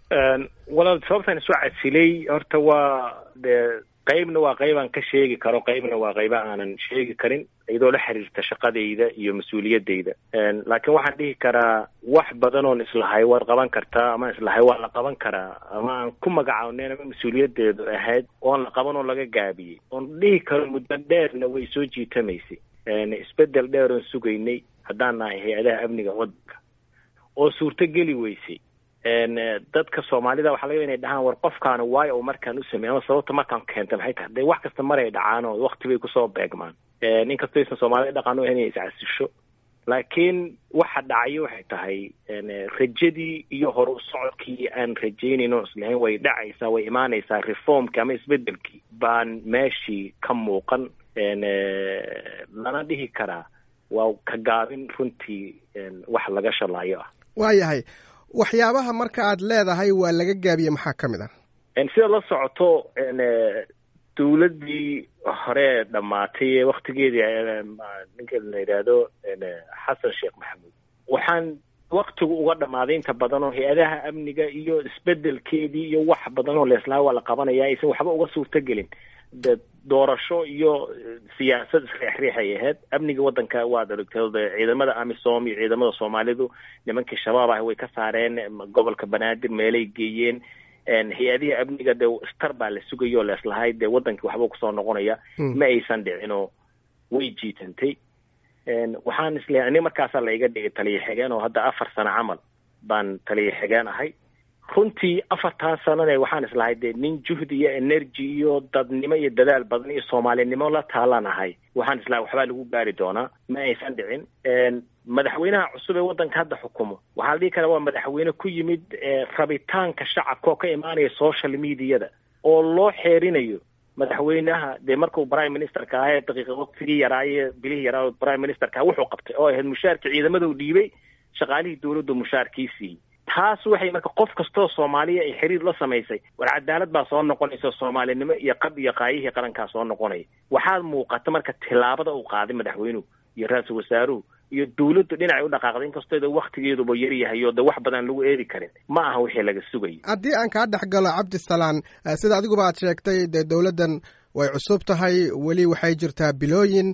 walaal sababtaan isu casilay horta waa dee qeybna waa qeybaan ka sheegi karo qeybna waa qeyba aanan sheegi karin iyadoo la xiriirta shaqadayda iyo mas-uuliyadayda laakiin waxaan dhihi karaa wax badan oon islahay waad qaban kartaa ama islahay waa la qaban karaa ama aan ku magacaawneen ama mas-uuliyadeedu ahayd oon la qaban oo laga gaabiyey oon dhihi karo muddo dheerna way soo jiitamaysay isbedel dheer oon sugaynay haddaan nahay hay-adaha amniga waddanka oo suurto geli weysay dadka soomaalida waxa laga inay dhahaan war qofkaana waayo u markaan u sameey ama sababta markaan keenta maxay tahay de wax kasta maray dhacaan oo wakti bay kusoo beegmaan inkastoo aysan soomaalida dhaqan u ahayn inay iscasisho laakiin waxa dhacayo waxay tahay rajadii iyo hor u socodkii aan rajaynayn oo islahayn way dhacaysaa way imaanaysaa reformkii ama isbedelkii baan meeshii ka muuqan lana dhihi karaa waa ka gaabin runtii wax laga shalaayo ah waayahay waxyaabaha marka aad leedahay waa laga gaabiye maxaa ka mid ah sida la socoto dawladdii hore dhammaatay ee waktigeedii ninka la yidhaahdo xasan sheekh maxamuud waxaan waktigu uga dhammaaday inta badan oo hay-adaha amniga iyo isbedelkeedii iyo wax badan oo leeslaha waa la qabanaya aysan waxba uga suurtagelin de doorasho iyo siyaasad isriixriixay ahayd amniga waddanka waad aragtay ciidamada amisom iyo ciidamada soomaalidu nimankii shabaab ah way ka saareen gobolka banaadir meelay geeyeen hay-adihii amniga dee star baa la sugaya oo leeslahay dee waddankii waxba kusoo noqonaya ma aysan dhicinoo way jiitantay waxaan isleeyahay ani markaasaa la iga dhigay taliya xigeen oo hadda afar sano camal baan taliya xigeen ahay runtii afartan sanane waxaan islahay dee nin juhdi iyo energy iyo dadnimo iyo dadaal badan iyo soomaalinimo la taalan ahay waxaan islahay waxbaa lagu gaari doonaa ma aysan dhicin madaxweynaha cusub ee waddanka hadda xukumo waxaa la dhihi karaa waa madaxweyne ku yimid rabitaanka shacabka oo ka imaanaya social mediada oo loo xeerinayo madaxweynaha dee markuu prime ministerka ahaa ee daqiiqa waqtigii yaraaye bilihii yaraa prime ministerka wuxuu qabtay oo ahayd mushaarkii ciidamada u dhiibay shaqaalihii dawladdu mushaarkii siiyey taas waxay marka qof kastoo soomaaliya ay xiriir la samaysay war cadaalad baa soo noqonaysa soomaalinimo iyo qab iyo qaayihii qarankaa soo noqonaya waxaad muuqata marka tilaabada uu qaaday madaxweynuhu iyo ra-iisul wasaaruhu iyo dawladdu dhinacay u dhaqaaqday inkastoo waktigeeduba yaryahay oo de wax badan lagu eedi karin ma aha wixii laga sugayay haddii aan kaa dhex galo cabdisalaan sida adiguba aad sheegtay dee dowladdan way cusub tahay weli waxay jirtaa bilooyin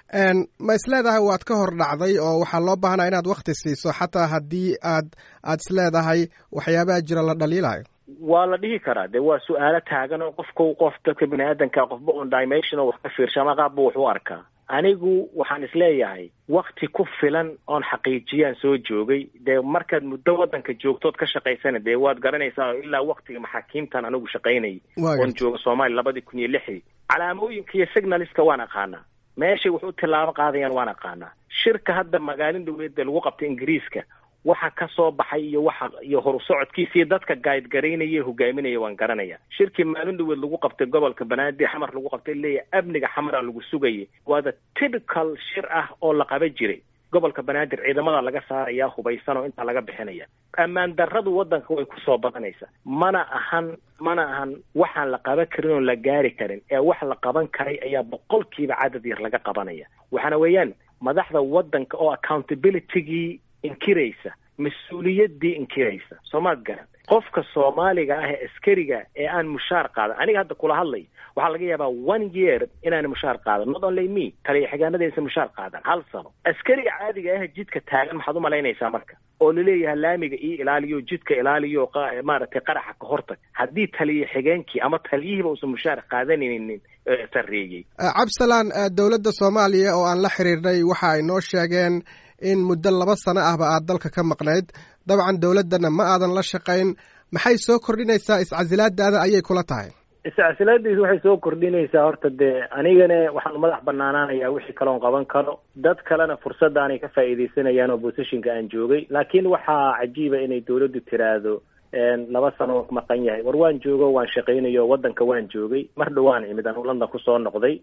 ma isleedahay waad ka hor dhacday oo waxaa loo baahnaa inaad wakti siiso xataa haddii aad aad isleedahay waxyaabaha jira la dhaliilayo waa la dhihi karaa de waa su-aalo taagan oo qofka qof dadka bini aadanka qofba on dimension oo wax ka fiirsha ama qaabba wax u arkaa anigu waxaan isleeyahay wakti ku filan oon xaqiijiyaan soo joogay dee markaad muddo waddanka joogtood ka shaqaysana dee waad garanaysaa oo ilaa waktiga maxaakiimtan anigu shaqaynayay oon jooga soomaaliya labadii kun iyo lixdii calaamooyinka iyo signaliska waan aqaanaa meeshay wax u tilaabo qaadayaan waan aqaanaa shirka hadda magaalin dhaweedda lagu qabtay ingiriiska waxa ka soo baxay iyo waxa iyo horu socodkiisa iyo dadka gaayid garaynaya hogaaminaya waan garanaya shirkii maalin dhaweed lagu qabtay gobolka banaadir xamar lagu qabtay leeyahay amniga xamara lagu sugayay waa the typical shir ah oo la qaba jiray gobolka banaadir ciidamada laga saaraya hubaysan oo intaa laga bixinaya ammaan darradu waddanka way kusoo badanaysa mana ahan mana ahan waxaan la qaban karin oo la gaari karin ee wax la qaban karay ayaa boqolkiiba cadad yar laga qabanaya waxaana weeyaan madaxda waddanka oo accountabilitygii inkiraysa mas-uuliyaddii inkiraysa soomaad garan qofka soomaaliga ah ee askariga ee aan mushaar qaadan aniga hadda kula hadlay waxaa laga yaabaa one year inaan mushaar qaadan not only me taliya xigaanada aysan mushaar qaadan hal sano askariga caadiga ah jidka taagan maxaad umalaynaysaa marka oo laleeyahay laamiga io ilaaliyo jidka ilaaliyo maaragtay qaraxa ka hortag haddii taliya xigeenkii ama taliyihiiba uusan mushaar qaadanaynin sarreeyey cabdisalaan dowladda soomaaliya oo aan la xiriirnay waxa ay noo sheegeen in muddo laba sano ahba aad dalka ka maqnayd dabcan dowladdana ma aadan la shaqayn maxay soo kordhinaysaa iscasilaadaada ayay kula tahay iscasilaadiisu waxay soo kordhinaysaa horta dee anigana waxaan madax banaanaanayaa wixii kaloon qaban karo dad kalena fursadaanay ka faa'iidaysanayaan oo positionka aan joogay laakiin waxaa cajiiba inay dawladdu tiraahdo laba sano maqan yahay war waan joogo waan shaqaynayo waddanka waan joogay mar dhawaan imid anu london kusoo noqday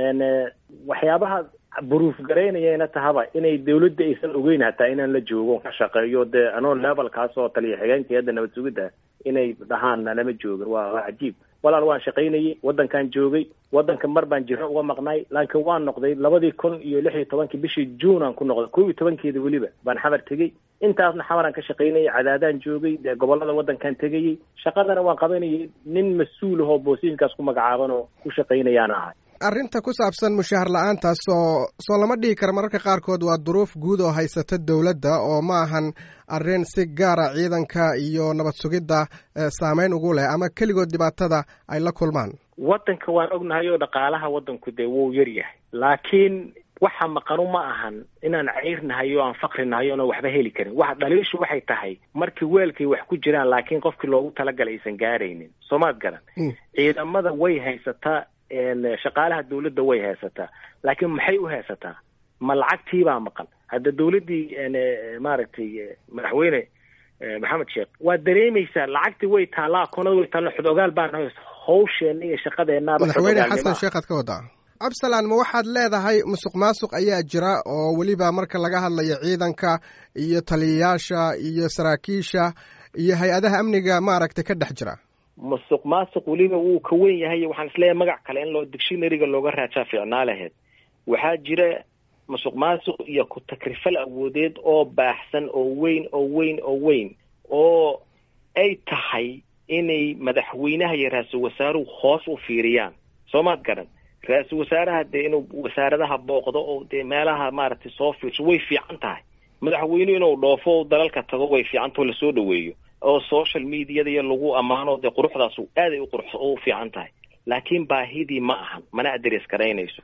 waxyaabaha buruuf garaynayana tahaba inay dawladda aysan ogeyn hataa inaan la joogo ka shaqeeyo dee anoo levelkaas oo taliya xigeenkii hadda nabad sugidda inay dhahaan nalama joogin waa waa cajiib walaal waan shaqaynayay waddankaan joogay waddanka mar baan jiro uga maqnaay laakiin waan noqday labadii kun iyo lix iyo tobankii bishii juun aan ku noqday kow iyo tobankeeda weliba baan xamar tegey intaasna xamaraan ka shaqaynayay cadaadaan joogay dee gobollada waddankaan tegayey shaqadana waan qabanayay nin mas-uul ahoo boosiinkaas ku magacaaban oo ku shaqaynayaan ahay arrinta ku saabsan mushaahar la-aantaas oo soo lama dhihi kara mararka qaarkood waa duruuf guud oo haysata dowladda oo ma ahan arrin si gaara ciidanka iyo nabad sugidda saameyn ugu leh ama keligood dhibaatada ay la kulmaan waddanka waan ognahay oo dhaqaalaha waddanku dee wuu yar yahay laakiin waxa maqanu ma ahan inaan cayrnahay oo aan fakhrinahay oona waxba heli karin waxa dhaliishu waxay tahay markii weelkay wax ku jiraan laakiin qofkii loogu talagalay aysan gaaraynin soomaad garan ciidamada way haysataa shaqaalaha dawladda way haysataa laakiin maxay u haysataa ma lacagtiibaa maqan hadda dawladdii maaragtay madaxweyne maxamed sheekh waa dareemaysaa lacagtii way taallaa akoonada way taalla xodogaal baan hawsheena iyo shaqadeennaaba madaxweyne xasan sheekh aad ka wadaa cabdisalaan ma waxaad leedahay musuq maasuq ayaa jira oo weliba marka laga hadlayo ciidanka iyo taliyayaasha iyo saraakiisha iyo hay-adaha amniga maaragtay ka dhex jira musuq maasuq weliba wuu ka wen yahay waxaan isleeyahay magac kale in loo dictionaryga looga raajaa fiicnaa laheyd waxaa jira musuq maasuq iyo ku-takrifal awoodeed oo baaxsan oo weyn oo weyn oo weyn oo ay tahay inay madaxweynaha iyo ra-iisul wasaaruhu hoos u fiiriyaan soo maad garan ra-iisul wasaaraha dee inuu wasaaradaha booqdo oo dee meelaha maaragtay soo fiirso way fiican tahay madaxweynuhu inuu dhoofo dalalka tago way fiicantao lasoo dhaweeyo oo social mediada iyo lagu ammaano dee quruxdaas aaday uqurux u fiican tahay laakiin baahidii ma ahan mana adres garaynayso